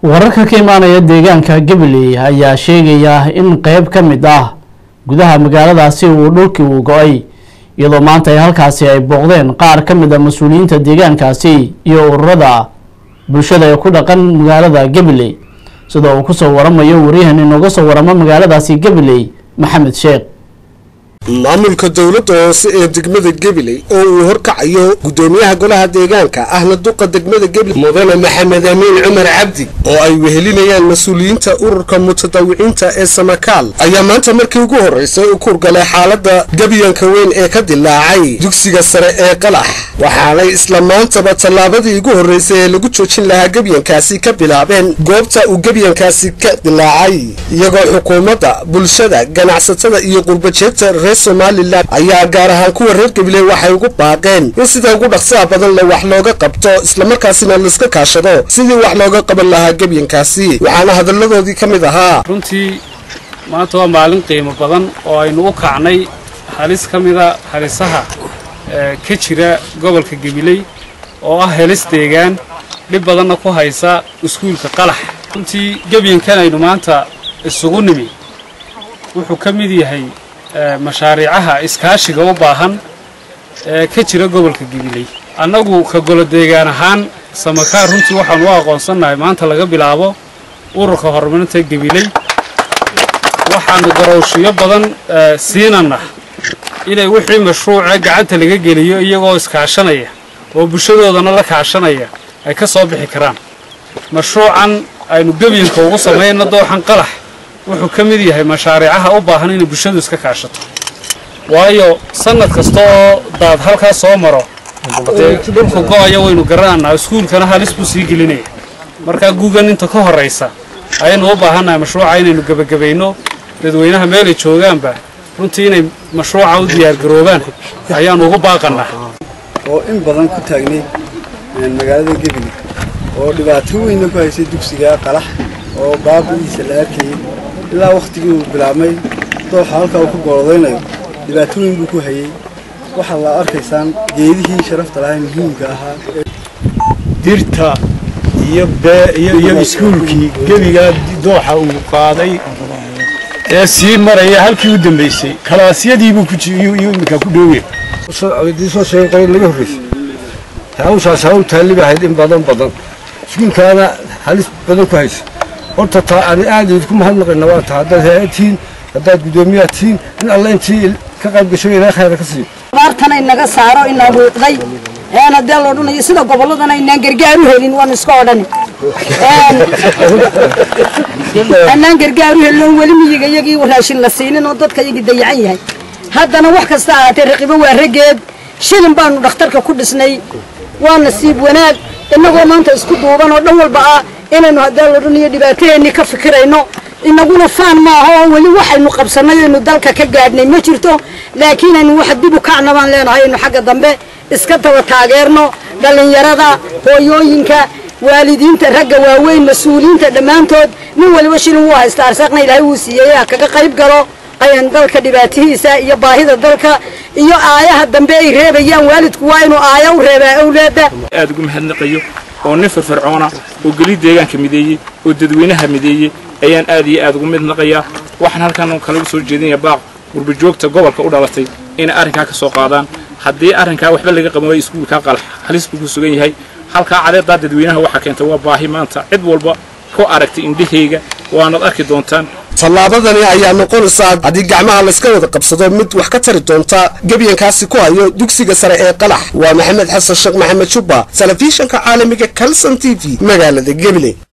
wararka ka imaanaya deegaanka gabaley ayaa sheegaya in qeyb ka mid ah gudaha magaaladaasi uu dhulkii uu go-ay iyadoo maanta ay halkaasi ay booqdeen qaar ka mid a mas-uuliyiinta deegaankaasi iyo ururada bulshada ee ku dhaqan magaalada gabaley sida uu kusoo waramayo waryahan inooga soo waramo magaaladaasi gabaley maxamed sheekh maamulka dowladda hoose ee degmada gabiley oo uu horkacayo guddoomiyaha golaha deegaanka ahna duqa degmada gabiley mudane maxamed amiin cumar cabdi oo ay wehelinayaan mas-uuliyiinta ururka mutadawiciinta ee samakaal ayaa maanta markii ugu horreysay u kurgalay xaaladda gebyanka weyn ee ka dilaacay dugsiga sare ee qalax waxaanay isla maantaba tallaabadii ugu horreysay ee lagu joojin lahaa gebyankaasi ka bilaabeen goobta uu gebyankaasi ka dilaacay iyagoo xukuumadda bulshada ganacsatada iyo qurbajeegta reer somalilan ayaa gaar ahaan kuwa reer gabiley waxay ugu baaqeen in sida ugu dhaqsaha badan le wax looga qabto islamarkaasina laiska kaashado sidii wax looga qaban lahaa gebyankaasi waxaana hadalladoodii ka mid ahaa runtii maanta waa maalin qiimo badan oo aynu u kacnay halis ka mida halisaha ka jira gobolka gabiley oo ah helis deegaan dhib badanna ku haysa iskuulka qalax runtii gebyankan aynu maanta isugu nimi wuxuu ka mid yahay mashaariicaha iskaashiga u baahan ee ka jira gobolka gabiley annagu ka golo deegaan ahaan samakaar runtii waxaanu u aqoonsannahay maanta laga bilaabo ururka horumarinta gabiley waxaanu garowshiyo badan siinana inay wixii mashruuca gacanta laga geliyo iyagoo iskaashanaya oo bulshadoodana la kaashanaya ay ka soo bixi karaan mashruucan aynu gebyanka ugu samayna dooxan qalax wuxuu ka mid yahay mashaariicaha u baahan inay bulshadu iska kaashato waayo sanad kasta oo daad halkaa soo maro dee dhulka go-aya waynu garananaa iskuulkana halis buu sii gelinaya markaa guugan inta ka horraysa ayaynu u baahannahay mashruuca inaynu gebagabayno dadweynaha meelay joogaanba runtii inay mashruuca u diyaargaroobaan ayaanu ugu baaqannaa oo in badan ku taagnay magaalada gebile oo dhibaato weynna ku haysay dugsiga qalax oo baabi'iisa la arkayay ilaa wakhtigii uu bilaabmay dooxa halkaa uu ku goolodaynayo dhibaato weyn buu ku hayey waxaad la arkaysaan geedihii sharafta lahaa muhiimka ahaa dirta iyo iyo iskuulkii gebigaa dooxa uu qaaday ee sii maraya halkii u dambaysay kalaasyadiibuu iminka ku dhowye soo sheeqay laga horreysay hawshaas hawl taalliba ahayd in badan badan iskuulkaana halis badan ku haysa horta taa ani aad idinku mahadnaqayna waa taa haddaad hay-adtihiin haddaad guddoomiyaad tihiin in alla intii ka qayb gasho ilaa khayra ka siiyo abaartana inaga saaro inaa muuqday een haddee la odhanayo sida gobolladana inaan gargaar u helin waan iska odhani anaan gargaar u helin oon weli miyiga iyagii raashin la siinin oo dadka iyagii dayacan yahay haddana wax kasta ahaatee raqibo waa raggeed shilin baanu dhakhtarka ku dhisnay waa nasiib wanaag innagoo maanta isku duuban oo dhan walba ah inaynu haddee la odhanayo dhibaataheennii ka fikirayno inaguna faan maaha oo weli waxaynu qabsannay aynu dalka ka gaadhnay ma jirto laakiin aynu wax dib u kacna baan leenahay aynu xagga dambe iska daba taageerno dhallinyarada hooyooyinka waalidiinta ragga waaweyn mas-uuliyiinta dhammaantood nin waliba shilin wuu haysta arsaaqna ilaahay wuu siiyey ha kaga qayb galo ayan dalka dhibaatihiisa iyo baahida dalka iyo aayaha dambe ay reebayaan waalidku waa inuu aaya u reebaa awlaada aad ugu mahadnaqayo oo nin firfircoona oo geli deegaanka mideeyey oo dadweynaha mideeyey ayaan aad iyo aad ugu midnaqayaa waxaan halkan kalaga soo jeedinaya baaq gurbajoogta gobolka u dhalatay inay arrinkaa ka soo qaadaan haddii arrinkaa waxba laga qaban waayo iskuulkaa qalax halis buu ku sugan yahay halkaa cadeedaa dadweynaha waxaa keentay waa baahi maanta cid walba ku aragtay indhahayga waanaad arki doontaan tallaabadani ayaa noqonaysaa haddii gacmaha layska wada qabsado mid wax ka tari doonta gebyankaasi ku hayo dugsiga sare ee qalax waa maxamed xasan sheekh maxamed jubba telefishanka caalamiga calson t v magaalada gabiley